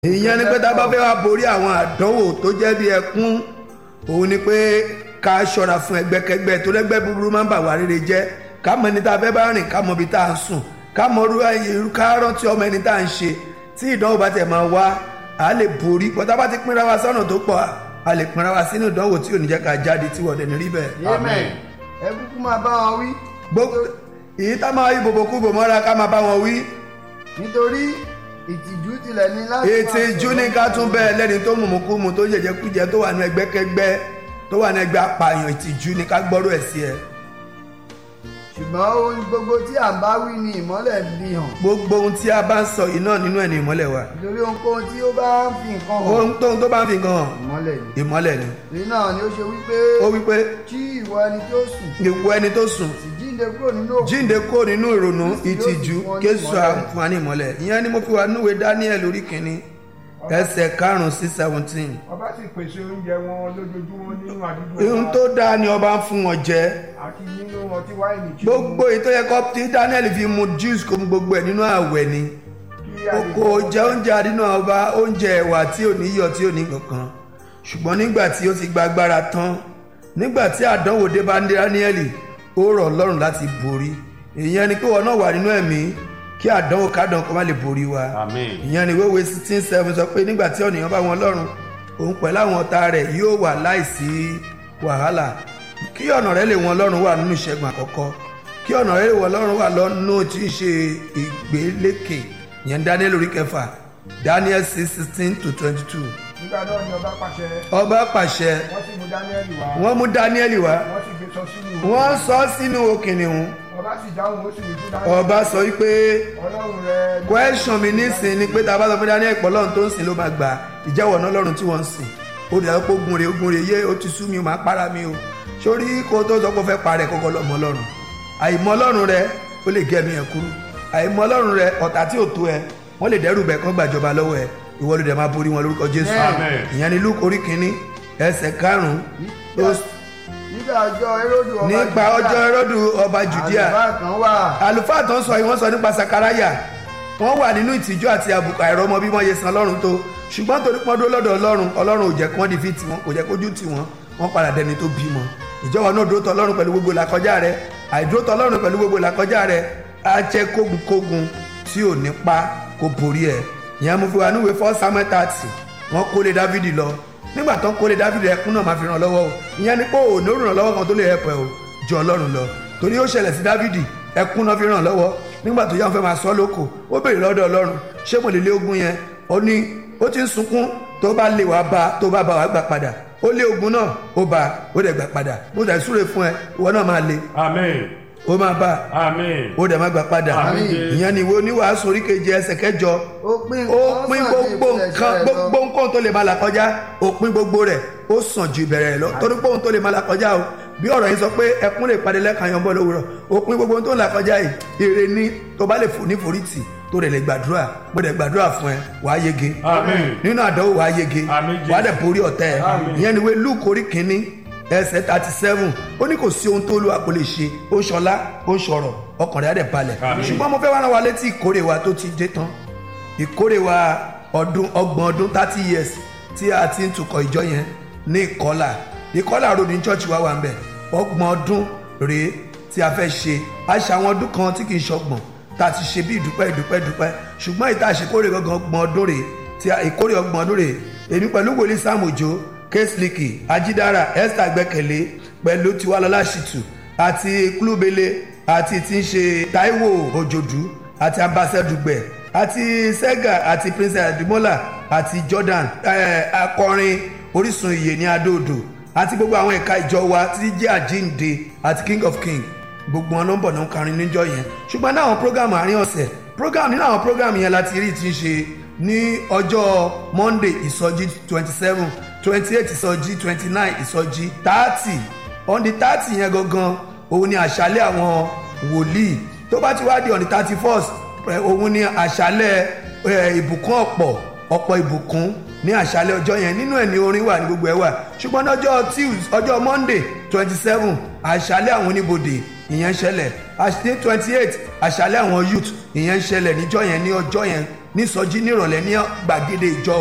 ìyẹn ni pé tá a bá fẹ́ wá borí àwọn àdánwò tó jẹ́ bí ẹkún òun ni pé ká ṣọ́ra fún ẹgbẹ́kẹgbẹ́ tó lẹ́gbẹ́ búburú máa ń bà wá rere jẹ́ ká mọ ẹni tá a fẹ́ bá rìn ká mọ ibi tá a ń sùn ká mọ irú irú ká rántí ọmọ ẹni tá a ń ṣe tí ìdánwò bá tẹ̀ máa wá a lè borí pọ̀tá bá ti pínra wa sọ́nà tó pọ̀ a lè pínra wa sínú ìdánwò tí ò ní jẹ́ ká jáde tí wọ́n dẹ̀ ní rí bẹ́ẹ̀. amen ẹ kúkú máa bá wọn wí. gbogbo èyí tá máa yí bòbòkú bò mọ́ra ká máa bá wọn wí nítorí ìtìjú tilẹ̀ ní láti ètò ìjú ní ká tún bẹ́ẹ̀ lẹ́ni tó mùmùkúmu tó jẹjẹ kújẹ tó wà ní ẹgbẹ́kẹgbẹ́ tó wà ní ẹgbẹ́ apààyàn ìtìjú ní ká gbọ́rọ̀ ẹ̀ sí ẹ. ṣùgbọ́n ohun gbogbo tí à ń bá wí ni ìmọ́lẹ̀ fi hàn gbogbo ohun tí a bá ń sọ yìí náà nínú ẹ̀ ní ìmọ́lẹ̀ wa nítorí ohunkóhun tí ó bá ń fi nǹkan hàn ohun tóun tó bá ń fi gan hàn ìmọ́lẹ̀ ni. ìmọ́lẹ̀ ni. èyí náà ni ó ṣe wípé ó wí pé tí ìwọ ẹni tí ó sùn ìwọ ẹni tó sùn sì jíǹde kúrò nínú òkú jíǹde kó nínú ìrònú ìtìjú kéṣù àǹfààní ìmọ́lẹ̀ ìyẹn ni mo fi wà núwèé Daniel orí kìíní ẹsẹ̀ karùn-ún sí seventeen ọba sì pèsè oúnjẹ wọn lójoojúmọ́ nínú àdúgbò ohun wọn tó dáa ni ọba ń fún wọn jẹ àti nínú ọtí wáìnì tí gbogbo èyí tó yẹ kó tí Daniel fi mu juice kó mu gbogbo ẹ̀ nínú àwẹ̀ ni kí a lè kò jẹ oúnjẹ àdínà ọba oúnjẹ ẹ̀wà tí ò ní yọ̀ tí ò ní kankan ṣùgbọ́n nígbà tí ó ti gba agbára tán nígbà tí àdánwò dé bá Daniel ó rọ̀ Ọlọ́run láti borí ìyẹn ni pé wọn náà wà nínú ẹ̀mí kí àdánwò kádàn kó má lè borí wa Àmín. ìyẹn ni wéwèé sixteen seven sọ pé nígbà tí ọ̀nìyàn bá wọn lọ́rùn òun pẹ̀lú àwọn ọ̀tá rẹ̀ yóò wà láìsí wàhálà kí ọ̀nà rẹ̀ lè wọn lọ́rùn wà nínú ìṣẹ́gun àkọ́kọ́ kí ọ̀nà rẹ̀ lè wọn lọ́rùn wà lọ́nà tí í ṣe ìgbélékè ìyẹn Daniel orí kẹfà Daniel six sixteen to twenty two nígbà náà ni ọba pàṣẹ ọba pàṣẹ wọ́n sì mú dáníẹ́lì wá wọ́n mú Daniel wá wọ́n sì gbé sọ sínú wọ́n sọ sínú òkìnnìún ọba sì dáhùn ó sì wí fún dáníẹ́lì ọba sọ wípé ọlọ́run rẹ question mi nísìn ni pé tá a bá sọ fún Daniel pọ̀ lọ́run tó ń sìn ló máa gbà ìjẹ́wọ̀ náà lọ́run tí wọ́n ń sìn ó dẹ̀ pé ogun rè ogun rè yé ó ti sú mi ó máa para mi o sórí kó tó sọ pé ó fẹ́ parẹ́ kọ́kọ́ lọ́mọ lọ́run àìmọ̀ lọ́run rẹ ó lè gé ẹ̀mí ẹ̀ kúrú àìmọ̀ lọ́run rẹ ọ̀tá tí ò tó ẹ wọ́n lè dẹ́rù bẹ̀ kán gbàjọba lọ́wọ́ ẹ ìwọ ló dẹ̀ máa borí wọn lórúkọ Jésù Amen. ìyẹn ni Luke orí kínní ẹsẹ̀ karùn-ún tó nígbà ọjọ́ eródù ọba nípa Júdà, ọjọ́ Hẹ́rọ́dù ọba Jùdíà àlùfáà kan wà àlùfáà tó ń sọ yìí wọ́n sọ nípa sakaraya wọ́n wà nínú ìtìjú àti àbùkù àìrọ́mọ bí wọ́n yẹ san ọlọ́run tó ṣùgbọ́n torí pọ́n dó lọ́dọ̀ ọlọ́run ọlọ́run ò jẹ́ kí wọ́n di fíìtì wọn kò jẹ́ kójú tì wọ́n wọ́n padà dẹni tó bímọ ìjọba náà dúró tọ ọlọ́run pẹ̀lú gbogbo làkọjá rẹ àìdúró tọ ọlọ́run pẹ̀lú gbogbo làkọjá rẹ á jẹ́ kógunkógun tí ò ní pa kó borí ẹ̀ ìyẹn mo fi wà níwèé fọ́ samuel thirty wọ́n kólé dávidi lọ nígbà tó ń kólé dávidi ẹkún náà máa fi ràn lọ́wọ́ o ìyẹn ni pé òun ò ràn lọ́wọ́ kan tó lè ẹ̀pẹ̀ o jọ ọlọ́run lọ torí ó ṣẹlẹ̀ sí dávidi ẹkún náà fi ràn lọ́wọ́ nígbà tó yá wọn fẹ́ máa sọ lóko ó béèrè lọ́dọ̀ ọlọ́run ṣé mo lè lé ogun yẹn ó ní ó ti ń sunkún tó bá lè wá bá tó bá bá wá gbà padà ó lé ogun náà ó bá ó dẹ̀ gbà padà mo dẹ̀ súre fún ẹ ìwọ náà máa le Amen. ó máa bá Amen. ó dẹ̀ máa gbà padà Àmín. ìyẹn ni ìwé oníwàásù orí keje ẹsẹ̀ kẹjọ ó pín ó nǹkan pín sàn ju gbogbo ìpilẹ̀ṣẹ̀ nǹkan rẹ̀ lọ. gbogbo nǹkan tó lè máa là kọjá ó pín gbogbo rẹ̀ ó sàn ju ìbẹ̀rẹ̀ rẹ̀ lọ torí pé ohun tó lè máa là kọjá o bí ọ̀rọ̀ yìí sọ pé ẹkún lè padì lẹ́ẹ̀kan yan bọ́ lówùrọ̀ ó pín gbogbo ohun tó ń là kọjá yìí èrè ní tó bá lè fò ní forítì tó rẹ̀ lè gbàdúrà mo dẹ̀ gbàdúrà fún ẹ wàá yege Amen. nínú àdánwò wàá yege Àmín, Jésù. wàá dẹ̀ borí ọ̀tá ẹ̀ Àmín. ìyẹn ni wé Lúùkù orí kínní ẹsẹ̀ thirty seven ó ní kò sí ohun tó Olúwa kò lè ṣe ó ń ṣọlá ó ń ṣọ̀rọ̀ ọkàn rẹ̀ á dẹ̀ balẹ̀ Àmín. ṣùgbọ́n mo fẹ́ wá rán wa létí ìkórè wa tó ti dé tán ìkórè wa ọdún ọgbọ̀n ọdún thirty years tí a ti ń tukọ̀ ìjọ yẹn ní ìkọlà ìkọlà road ní church wa wà ń bẹ̀ ọgbọ̀n ọdún rèé tí a fẹ́ ṣe a ṣe àwọn ọdún kan tí kì í ṣọgbọ̀n tá a ti ṣe bí ìdúpẹ́ ìdúpẹ́ ìdúpẹ́ ṣùgbọ́n ìta àṣekórè gangan ọgbọ̀n ọdún rèé tí a ìkórè ọgbọ̀n ọdún rèé èmi pẹ̀lú wòlíì Sam Òjó késliki ajídára esther gbẹ́kẹ̀lé pẹ̀lú tiwalọ́lá ṣìtù àti klúbele àti tí ń ṣe taiwo òjòdú àti ambassadùgbẹ̀ àti sega àti princess adimola àti jordan eh, akọrin orísun ìyè ní adóodò àti gbogbo àwọn ẹ̀ka ìjọ wa tí jẹ́ àjíǹde àti king of king gbogbo wọn nọ́mbọ̀ náà ń karin níjọ́ yẹn ṣùgbọ́n náà àwọn program àárín ọ̀sẹ̀ program nínú àwọn program yẹn láti rí ti ń ṣe ní ọjọ́ monday ìsọjí twenty seven twenty eight ìsọjí twenty nine ìsọjí thirty on the thirty yẹn gangan òun ni àṣálẹ̀ àwọn wòlíì tó bá ti wá di on the thirty first òun ni àṣálẹ̀ eh, ìbùkún ọ̀pọ̀ ọ̀pọ̀ ìbùkún ní àṣálẹ̀ ọjọ́ yẹn nínú ẹ̀ ní orin wà ní gbogbo ẹ̀ wà ṣùgbọ́n lọ́jọ́ tuesday ọjọ́ monday twenty seven àṣálẹ̀ àwọn oníbodè ìyẹn ṣẹlẹ̀ àṣálẹ̀ twenty eight àṣálẹ̀ àwọn youth ìyẹn ṣẹlẹ̀ níjọ́ yẹn ní ọjọ́ yẹn nísọjí nírọ̀lẹ́ ní gbàgede ìjọ